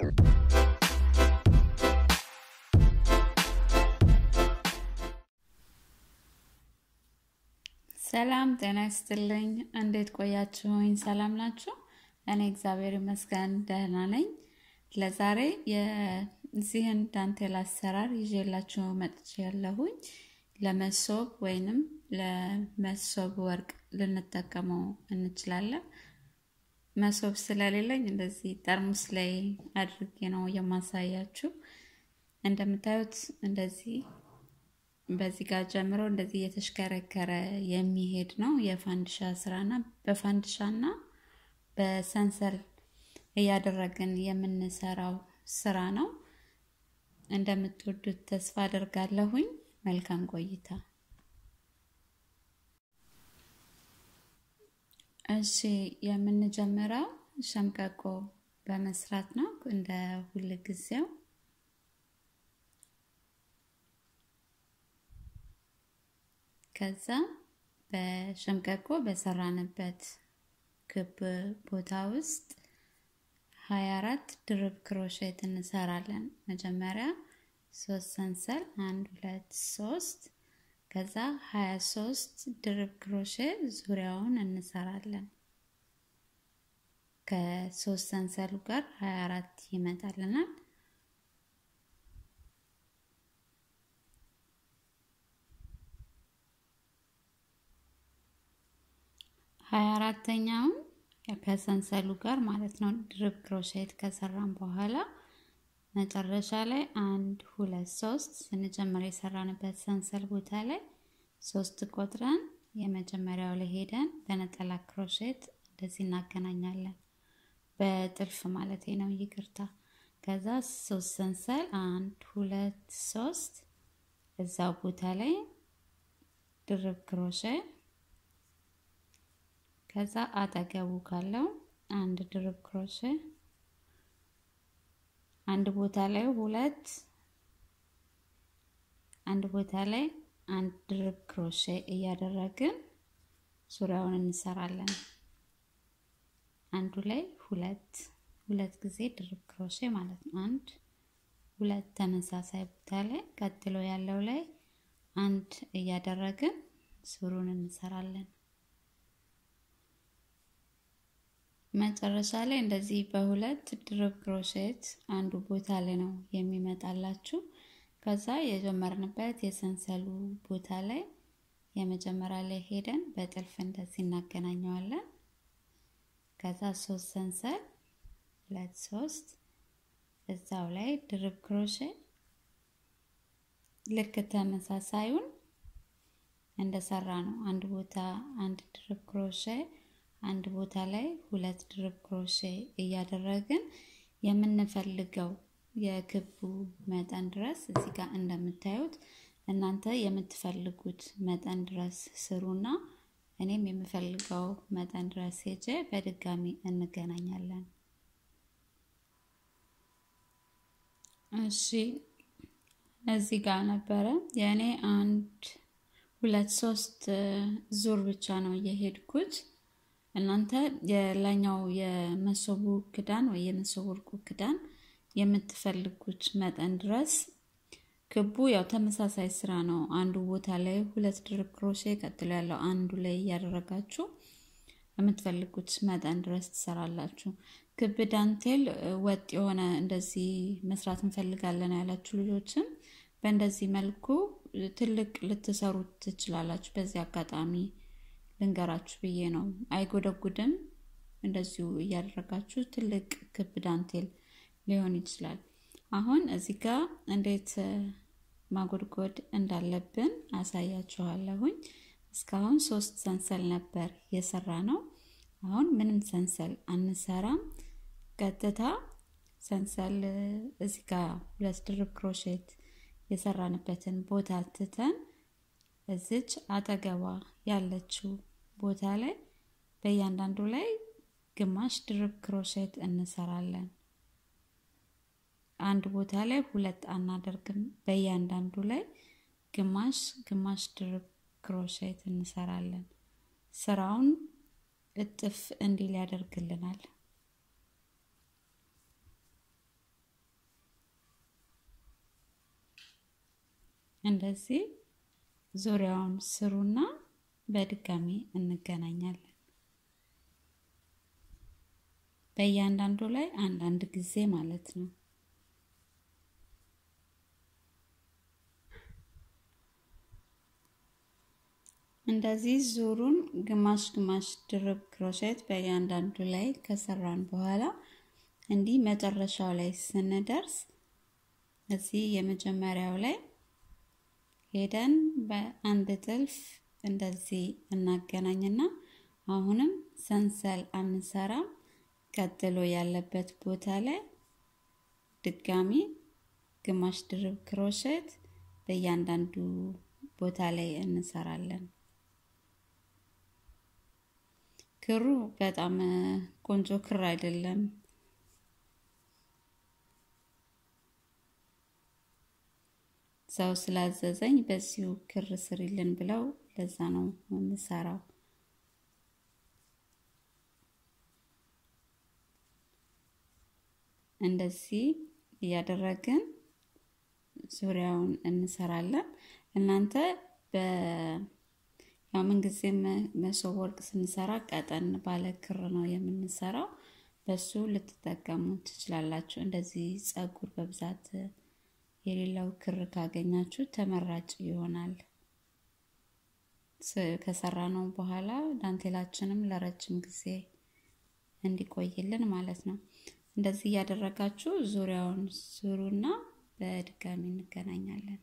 ሰላም ጤና ይስጥልኝ። እንዴት ቆያችሁኝ? ሰላም ናችሁ? እኔ እግዚአብሔር ይመስገን ደህና ነኝ። ለዛሬ የዚህን ዳንቴል አሰራር ይዤላችሁ መጥቼ ያለሁኝ ለመሶብ ወይንም ለመሶብ ወርቅ ልንጠቀመው እንችላለን። መሶብ ስለሌለኝ እንደዚህ ጠርሙስ ላይ አድርጌ ነው የማሳያችሁ። እንደምታዩት እንደዚህ በዚህ ጋር ጀምሮ እንደዚህ እየተሽከረከረ የሚሄድ ነው የፋንድሻ ስራና በፋንድሻና በሰንሰል እያደረግን የምንሰራው ስራ ነው። እንደምትወዱት ተስፋ አደርጋለሁኝ። መልካም ቆይታ። እሺ የምንጀምረው ሸምቀቆ በመስራት ነው እንደ ሁል ጊዜው ከዛ በሸምቀቆ በሰራንበት ክብ ቦታ ውስጥ ሀያ አራት ድርብ ክሮሼት እንሰራለን። መጀመሪያ ሶስት ሰንሰል አንድ ሁለት ሶስት ከዛ ሀያ ሶስት ድርብ ክሮሼ ዙሪያውን እንሰራለን። ከሶስት ሰንሰሉ ጋር ሀያ አራት ይመጣልናል። ሀያ አራተኛውን ከሰንሰሉ ጋር ማለት ነው ድርብ ክሮሼት ከሰራን በኋላ መጨረሻ ላይ አንድ ሁለት ሶስት ስንጀምር የሰራንበት ሰንሰል ቦታ ላይ ሶስት ቆጥረን የመጀመሪያው ላይ ሄደን በነጠላ ክሮሼት እንደዚህ እናገናኛለን። በጥልፍ ማለት ነው፣ ይቅርታ። ከዛ ሶስት ሰንሰል አንድ ሁለት ሶስት እዛው ቦታ ላይ ድርብ ክሮሼ ከዛ አጠገቡ ካለው አንድ ድርብ ክሮሼ አንድ ቦታ ላይ ሁለት አንድ ቦታ ላይ አንድ ድርብ ክሮሼ እያደረግን ዙሪያውን እንሰራለን። አንዱ ላይ ሁለት ሁለት ጊዜ ድርብ ክሮሼ ማለት ነው። አንድ ሁለት ተመሳሳይ ቦታ ላይ ቀጥሎ ያለው ላይ አንድ እያደረግን ሱሩን እንሰራለን። መጨረሻ ላይ እንደዚህ በሁለት ድርብ ክሮሼት አንዱ ቦታ ላይ ነው የሚመጣላችሁ። ከዛ የጀመርንበት የሰንሰሉ ቦታ ላይ የመጀመሪያ ላይ ሄደን በጥልፍ እንደዚህ እናገናኘዋለን። ከዛ ሶስት ሰንሰል ሁለት ሶስት እዛው ላይ ድርብ ክሮሼ ልክ ተመሳሳዩን እንደሰራ ነው። አንድ ቦታ አንድ ድርብ ክሮሼ አንድ ቦታ ላይ ሁለት ድርብ ክሮሼ እያደረግን የምንፈልገው የክቡ መጠን ድረስ እዚህ ጋር እንደምታዩት እናንተ የምትፈልጉት መጠን ድረስ ስሩና እኔም የምፈልገው መጠን ድረስ ሄጄ በድጋሚ እንገናኛለን። እሺ እዚህ ጋር ነበረ የእኔ አንድ ሁለት ሶስት ዙር ብቻ ነው የሄድኩት። እናንተ የላኛው የመሶቡ ክዳን ወይ የመሶብ ወርቁ ክዳን የምትፈልጉት መጠን ድረስ ክቡ ያው ተመሳሳይ ስራ ነው። አንዱ ቦታ ላይ ሁለት ድርብ ክሮሼ ቀጥሎ ያለው አንዱ ላይ እያደረጋችሁ የምትፈልጉት መጠን ድረስ ትሰራላችሁ። ክብ ዳንቴል ወጥ የሆነ እንደዚህ መስራት እንፈልጋለን ያላችሁ ልጆችም በእንደዚህ መልኩ ትልቅ ልትሰሩት ትችላላችሁ። በዚህ አጋጣሚ ልንገራችሁ ብዬ ነው። አይጎደጉድም። እንደዚሁ እያደረጋችሁ ትልቅ ክብ ዳንቴል ሊሆን ይችላል። አሁን እዚህ ጋር እንዴት ማጎድጎድ እንዳለብን አሳያችኋለሁኝ። እስካሁን ሶስት ሰንሰል ነበር የሰራ ነው። አሁን ምንም ሰንሰል አንሰራም። ቀጥታ ሰንሰል እዚህ ጋር ሁለት ድርብ ክሮሼት የሰራንበትን ቦታ ትተን እዚች አጠገቧ ያለችው ቦታ ላይ በእያንዳንዱ ላይ ግማሽ ድርብ ክሮሼት እንሰራለን። አንድ ቦታ ላይ ሁለት አናደርግም። በእያንዳንዱ ላይ ግማሽ ግማሽ ድርብ ክሮሼት እንሰራለን። ስራውን እጥፍ እንዲል ያደርግልናል። እንደዚህ ዙሪያውን ስሩና በድጋሚ እንገናኛለን። በእያንዳንዱ ላይ አንዳንድ ጊዜ ማለት ነው። እንደዚህ ዙሩን ግማሽ ግማሽ ድርብ ክሮሼት በእያንዳንዱ ላይ ከሰራን በኋላ እንዲህ መጨረሻው ላይ ስንደርስ እዚህ የመጀመሪያው ላይ ሄደን በአንድ ጥልፍ እንደዚህ እናገናኝና አሁንም ሰንሰል አንሰራም። ቀጥሎ ያለበት ቦታ ላይ ድጋሚ ግማሽ ድርብ ክሮሼት በእያንዳንዱ ቦታ ላይ እንሰራለን። ክሩ በጣም ቆንጆ ክር አይደለም። ሰው ስላዘዘኝ በዚሁ ክር ስሪልን ብለው ለዛ ነው የምሰራው። እንደዚህ እያደረግን ዙሪያውን እንሰራለን። እናንተ በ ያው ምንጊዜም መሶብ ወርቅ ስንሰራ ቀጠን ባለ ክር ነው የምንሰራው። በሱ ልትጠቀሙ ትችላላችሁ። እንደዚህ ጸጉር በብዛት የሌለው ክር ካገኛችሁ ተመራጭ ይሆናል። ከሰራ ነው በኋላ ዳንቴላችንም ለረጅም ጊዜ እንዲቆይልን ማለት ነው። እንደዚህ እያደረጋችሁ ዙሪያውን ዙሩና በድጋሚ እንገናኛለን።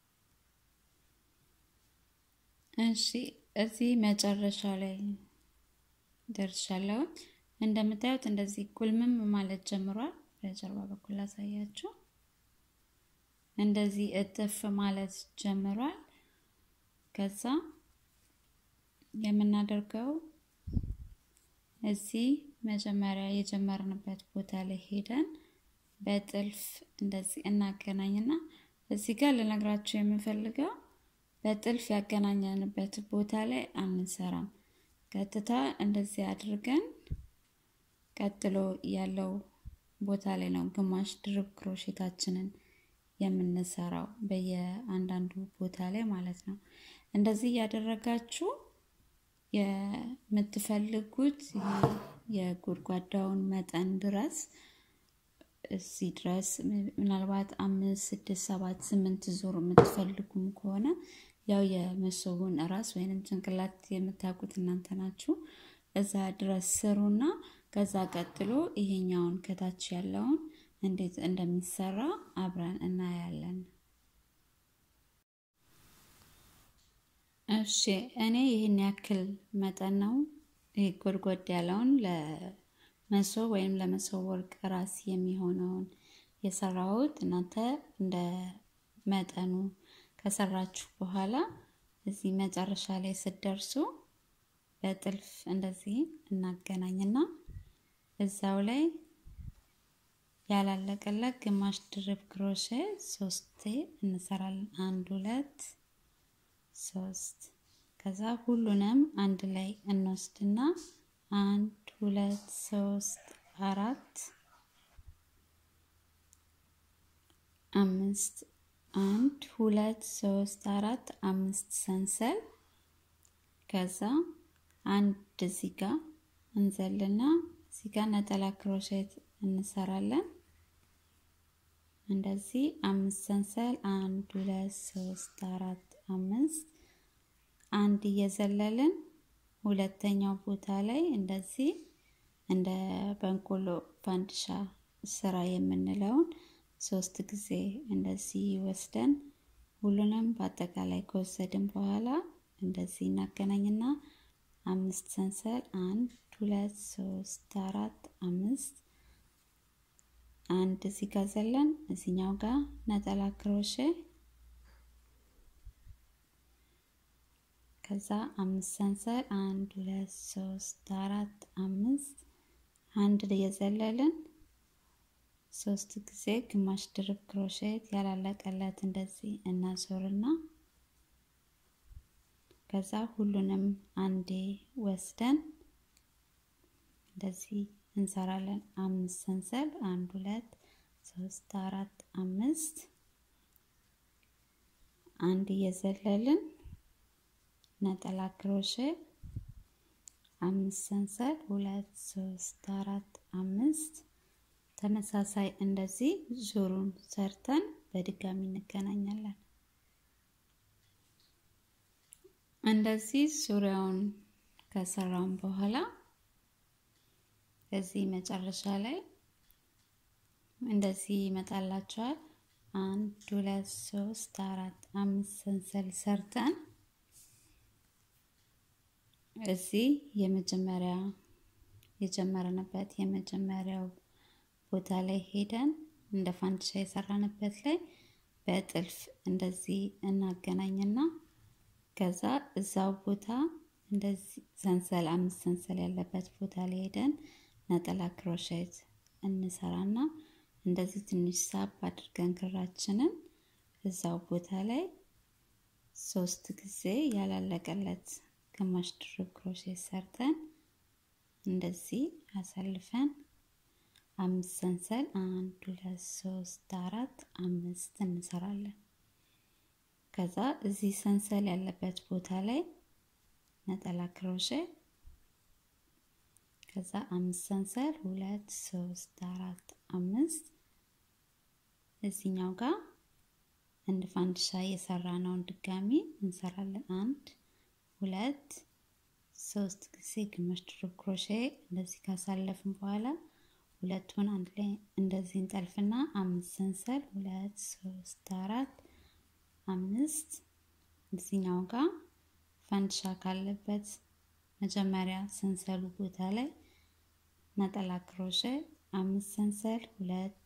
እሺ እዚህ መጨረሻ ላይ ደርሻለሁ። እንደምታዩት እንደዚህ ቁልምም ማለት ጀምሯል። በጀርባ በኩል ላሳያችሁ። እንደዚህ እጥፍ ማለት ጀምሯል። ከዛ የምናደርገው እዚህ መጀመሪያ የጀመርንበት ቦታ ላይ ሄደን በጥልፍ እንደዚህ እናገናኝና እዚህ ጋር ልነግራችሁ የምፈልገው በጥልፍ ያገናኘንበት ቦታ ላይ አንሰራም። ቀጥታ እንደዚህ አድርገን ቀጥሎ ያለው ቦታ ላይ ነው ግማሽ ድርብ ክሮሼታችንን የምንሰራው በየአንዳንዱ ቦታ ላይ ማለት ነው። እንደዚህ እያደረጋችሁ የምትፈልጉት የጎድጓዳውን መጠን ድረስ እዚህ ድረስ ምናልባት አምስት ስድስት ሰባት ስምንት ዙር የምትፈልጉም ከሆነ ያው የመሶቡን ራስ ወይንም ጭንቅላት የምታውቁት እናንተ ናችሁ። እዛ ድረስ ስሩና ከዛ ቀጥሎ ይሄኛውን ከታች ያለውን እንዴት እንደሚሰራ አብረን እናያለን። እሺ እኔ ይህን ያክል መጠን ነው ይህ ጎድጎድ ያለውን ለመሶብ ወይም ለመሶብ ወርቅ ራስ የሚሆነውን የሰራሁት። እናንተ እንደ መጠኑ ከሰራችሁ በኋላ እዚህ መጨረሻ ላይ ስትደርሱ በጥልፍ እንደዚህ እናገናኝና እዛው ላይ ያላለቀለት ግማሽ ድርብ ክሮሼ ሶስቴ እንሰራለን። አንድ ሁለት ሶስት። ከዛ ሁሉንም አንድ ላይ እንወስድና አንድ ሁለት ሶስት አራት አምስት አንድ ሁለት ሶስት አራት አምስት ሰንሰል ከዛ አንድ እዚህ ጋር እንዘልና እዚህ ጋር ነጠላ ክሮሼት እንሰራለን። እንደዚህ አምስት ሰንሰል አንድ ሁለት ሶስት አራት አምስት አንድ እየዘለልን ሁለተኛው ቦታ ላይ እንደዚህ እንደ በንቆሎ ፋንድሻ ስራ የምንለውን ሶስት ጊዜ እንደዚህ ወስደን ሁሉንም በአጠቃላይ ከወሰድን በኋላ እንደዚህ እናገናኝና አምስት ሰንሰል አንድ ሁለት ሶስት አራት አምስት አንድ እዚህ ጋር ዘለን እዚኛው ጋር ነጠላ ክሮሼ ከዛ አምስት ሰንሰል አንድ ሁለት ሶስት አራት አምስት አንድ የዘለልን ሶስት ጊዜ ግማሽ ድርብ ክሮሼት ያላለቀለት እንደዚህ እናዞርና ከዛ ሁሉንም አንዴ ወስደን እንደዚህ እንሰራለን። አምስት ሰንሰል አንድ ሁለት ሶስት አራት አምስት አንድ እየዘለልን ነጠላ ክሮሼ አምስት ሰንሰል ሁለት ሶስት አራት አምስት ተመሳሳይ እንደዚህ ዙሩን ሰርተን በድጋሚ እንገናኛለን። እንደዚህ ዙሪያውን ከሰራውን በኋላ እዚህ መጨረሻ ላይ እንደዚህ ይመጣላቸዋል። አንድ ሁለት ሶስት አራት አምስት ሰንሰል ሰርተን እዚህ የመጀመሪያ የጀመርንበት የመጀመሪያው ቦታ ላይ ሄደን እንደ ፋንዲሻ የሰራንበት ላይ በጥልፍ እንደዚህ እናገናኝና ከዛ እዛው ቦታ እንደዚህ ሰንሰል አምስት ሰንሰል ያለበት ቦታ ላይ ሄደን ነጠላ ክሮሼት እንሰራና እንደዚህ ትንሽ ሳብ አድርገን ክራችንን እዛው ቦታ ላይ ሶስት ጊዜ ያላለቀለት ግማሽ ድርብ ክሮሼት ሰርተን እንደዚህ አሳልፈን አምስት ሰንሰል አንድ ሁለት ሶስት አራት አምስት እንሰራለን። ከዛ እዚህ ሰንሰል ያለበት ቦታ ላይ ነጠላ ክሮሼ ከዛ አምስት ሰንሰል ሁለት ሶስት አራት አምስት እዚኛው ጋር እንደ ፋንዲሻ የሰራነውን ድጋሚ እንሰራለን። አንድ ሁለት ሶስት ጊዜ ግማሽ ድርብ ክሮሼ እንደዚህ ካሳለፍን በኋላ ሁለቱን አንድ ላይ እንደዚህ እንጠልፍና አምስት ሰንሰል ሁለት ሶስት አራት አምስት እዚኛው ጋር ፋንዲሻ ካለበት መጀመሪያ ሰንሰሉ ቦታ ላይ ነጠላ ክሮሼ አምስት ሰንሰል ሁለት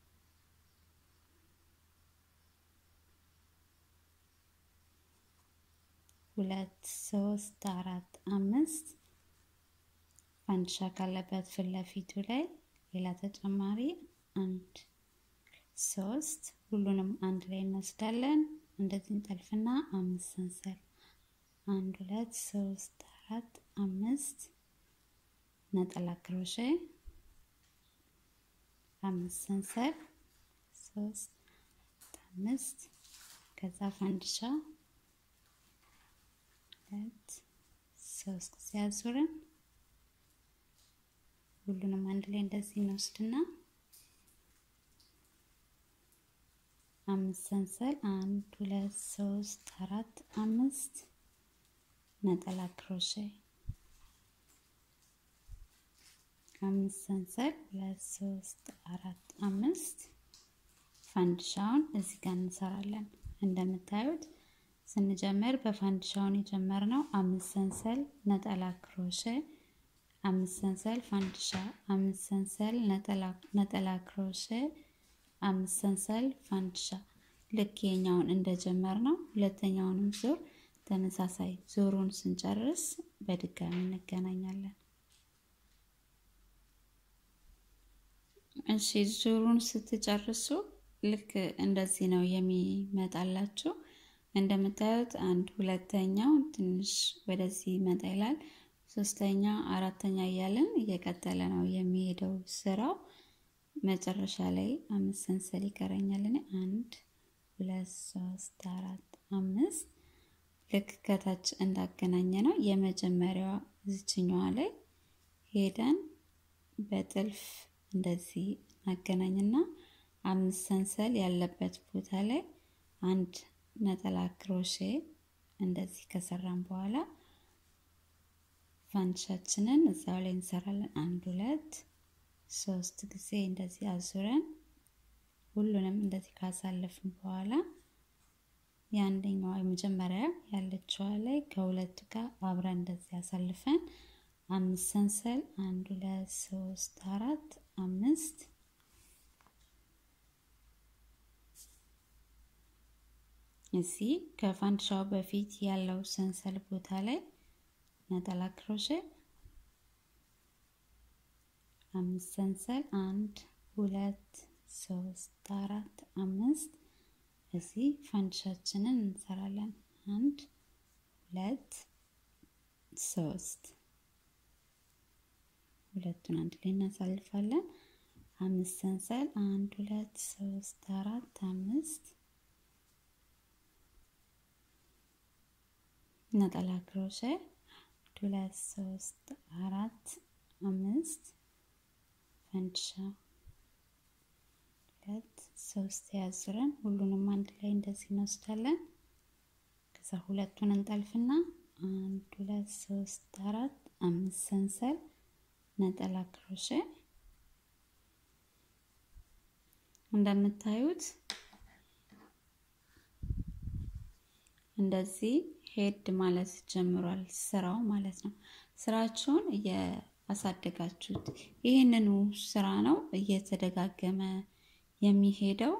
ሁለት ሶስት አራት አምስት ፋንዲሻ ካለበት ፊት ለፊቱ ላይ ሌላ ተጨማሪ አንድ ሶስት ሁሉንም አንድ ላይ እንወስዳለን። እንደዚህ እንጠልፍና አምስት ሰንሰል አንድ ሁለት ሶስት አራት አምስት ነጠላ ክሮሼ አምስት ሰንሰል ሶስት አምስት ከዛ ፋንዲሻ ሁለት ሶስት ጊዜ አዙረን ሁሉንም አንድ ላይ እንደዚህ እንወስድና አምስት ሰንሰል አንድ ሁለት ሶስት አራት አምስት ነጠላ ክሮሼ አምስት ሰንሰል ሁለት ሶስት አራት አምስት ፋንዲሻውን እዚህ ጋር እንሰራለን። እንደምታዩት ስንጀምር በፋንዲሻውን የጀመርነው አምስት ሰንሰል ነጠላ ክሮሼ አምስት ሰንሰል ፋንዲሻ አምስት ሰንሰል ነጠላ ክሮሼ አምስት ሰንሰል ፋንዲሻ ልክ የኛውን እንደጀመር ነው። ሁለተኛውንም ዙር ተመሳሳይ ዙሩን ስንጨርስ በድጋሚ እንገናኛለን። እሺ ዙሩን ስትጨርሱ ልክ እንደዚህ ነው የሚመጣላችሁ። እንደምታዩት አንድ ሁለተኛው ትንሽ ወደዚህ ይመጣ ይላል። ሶስተኛ አራተኛ እያለን እየቀጠለ ነው የሚሄደው ስራው። መጨረሻ ላይ አምስት ሰንሰል ይቀረኛል። እኔ አንድ ሁለት ሶስት አራት አምስት ልክ ከታች እንዳገናኘ ነው የመጀመሪያዋ ዝችኛዋ ላይ ሄደን በጥልፍ እንደዚህ እናገናኝና አምስት ሰንሰል ያለበት ቦታ ላይ አንድ ነጠላ ክሮሼ እንደዚህ ከሰራን በኋላ ፋንዲሻችንን እዛው ላይ እንሰራለን። አንድ ሁለት ሶስት ጊዜ እንደዚህ አዙረን ሁሉንም እንደዚህ ካሳለፍን በኋላ የአንደኛዋ የመጀመሪያ ያለችዋ ላይ ከሁለቱ ጋር አብረን እንደዚህ አሳልፈን አምስት ሰንሰል አንድ ሁለት ሶስት አራት አምስት እዚህ ከፋንዲሻው በፊት ያለው ሰንሰል ቦታ ላይ ነጠላ ክሮሼ አምስት ሰንሰል አንድ ሁለት ሶስት አራት አምስት እዚህ ፋንዲሻችንን እንሰራለን። አንድ ሁለት ሶስት ሁለቱን አንድ ላይ እናሳልፋለን። አምስት ሰንሰል አንድ ሁለት ሶስት አራት አምስት ነጠላ ክሮሼ ሁለት ሶስት አራት አምስት ፈንድሻ ሁለት ሶስት ያዙረን ሁሉንም አንድ ላይ እንደዚህ እንወስዳለን። ከዛ ሁለቱን እንጠልፍና አንድ ሁለት ሶስት አራት አምስት ሰንሰል ነጠላ ክሮሼ እንደምታዩት እንደዚህ ሄድ ማለት ጀምሯል ስራው ማለት ነው። ስራችሁን እያሳደጋችሁት ይህንኑ ስራ ነው እየተደጋገመ የሚሄደው።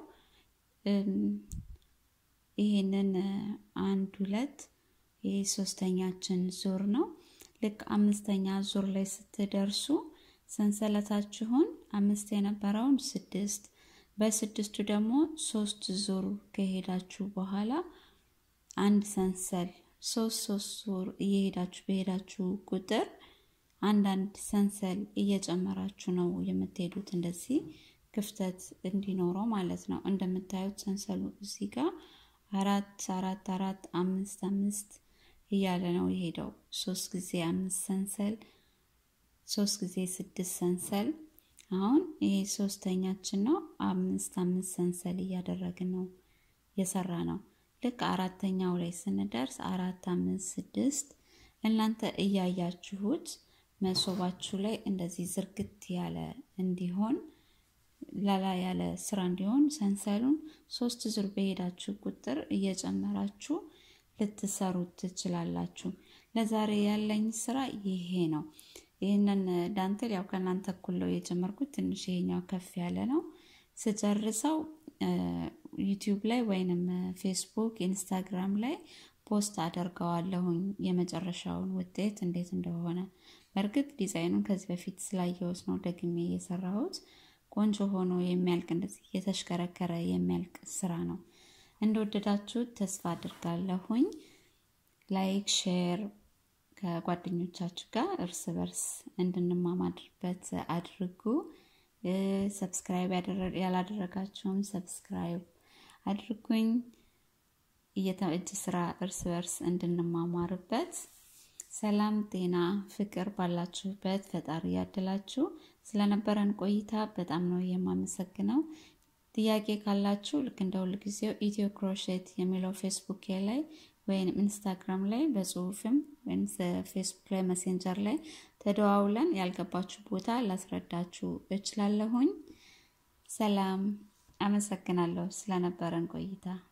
ይህንን አንድ ሁለት ይህ ሶስተኛችን ዙር ነው። ልክ አምስተኛ ዙር ላይ ስትደርሱ ሰንሰለታችሁን አምስት የነበረውን ስድስት በስድስቱ ደግሞ ሶስት ዙር ከሄዳችሁ በኋላ አንድ ሰንሰል ሶስት ሶስት ዙር እየሄዳችሁ በሄዳችሁ ቁጥር አንዳንድ ሰንሰል እየጨመራችሁ ነው የምትሄዱት። እንደዚህ ክፍተት እንዲኖረው ማለት ነው። እንደምታዩት ሰንሰሉ እዚህ ጋር አራት አራት አራት አምስት አምስት እያለ ነው የሄደው። ሶስት ጊዜ አምስት ሰንሰል፣ ሶስት ጊዜ ስድስት ሰንሰል። አሁን ይሄ ሶስተኛችን ነው። አምስት አምስት ሰንሰል እያደረግን ነው የሰራ ነው። ልክ አራተኛው ላይ ስንደርስ አራት አምስት ስድስት እናንተ እያያችሁት መሶባችሁ ላይ እንደዚህ ዝርግት ያለ እንዲሆን ላላ ያለ ስራ እንዲሆን ሰንሰሉን ሶስት ዙር በሄዳችሁ ቁጥር እየጨመራችሁ ልትሰሩት ትችላላችሁ። ለዛሬ ያለኝ ስራ ይሄ ነው። ይህንን ዳንትል ያው ከእናንተ እኩል ነው የጀመርኩት። ትንሽ ይሄኛው ከፍ ያለ ነው። ስጨርሰው ዩቲዩብ ላይ ወይንም ፌስቡክ፣ ኢንስታግራም ላይ ፖስት አደርገዋለሁኝ የመጨረሻውን ውጤት እንዴት እንደሆነ። በእርግጥ ዲዛይኑን ከዚህ በፊት ስላየሁት ነው ደግሜ የሰራሁት። ቆንጆ ሆኖ የሚያልቅ እንደዚህ እየተሽከረከረ የሚያልቅ ስራ ነው። እንደወደዳችሁት ተስፋ አድርጋለሁኝ። ላይክ ሼር ከጓደኞቻችሁ ጋር እርስ በርስ እንድንማማድርበት አድርጉ። ሰብስክራይብ ያላደረጋችሁም ሰብስክራይብ አድርጉኝ። እጅ ስራ እርስ በርስ እንድንማማርበት ሰላም፣ ጤና፣ ፍቅር ባላችሁበት ፈጣሪ ያድላችሁ። ስለነበረን ቆይታ በጣም ነው የማመሰግነው። ጥያቄ ካላችሁ ልክ እንደ ሁል ጊዜው ኢትዮ ክሮሼት የሚለው ፌስቡክ ላይ ወይም ኢንስታግራም ላይ በጽሁፍም ወይም ፌስቡክ ላይ መሴንጀር ላይ ተደዋውለን ያልገባችሁ ቦታ ላስረዳችሁ እችላለሁኝ። ሰላም፣ አመሰግናለሁ ስለነበረን ቆይታ።